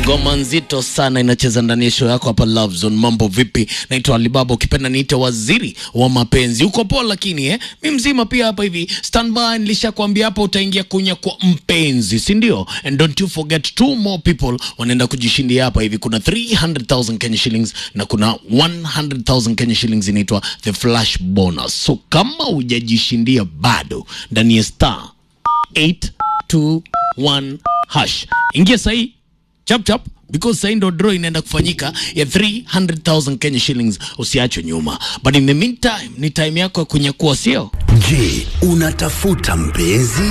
Ngoma nzito sana inacheza ndani ya show yako hapa Love Zone. Mambo vipi? Naitwa Alibaba, ukipenda niite waziri wa mapenzi. Uko poa lakini eh? Mi mzima pia hapa hivi. Standby, nilishakwambia hapa utaingia kunya kwa mpenzi, si ndio? And don't you forget two more people wanaenda kujishindia hapa hivi. Kuna 300,000 Kenya shillings na kuna 100,000 Kenya shillings inaitwa the flash bonus. So kama hujajishindia bado ndani ya star 821 hash. Ingia sahi chap chap because sahi ndo draw inaenda kufanyika ya 300,000 Kenya shillings. Usiachwe nyuma, but in the meantime ni time yako ya kunyakua, sio? Je, unatafuta mpenzi?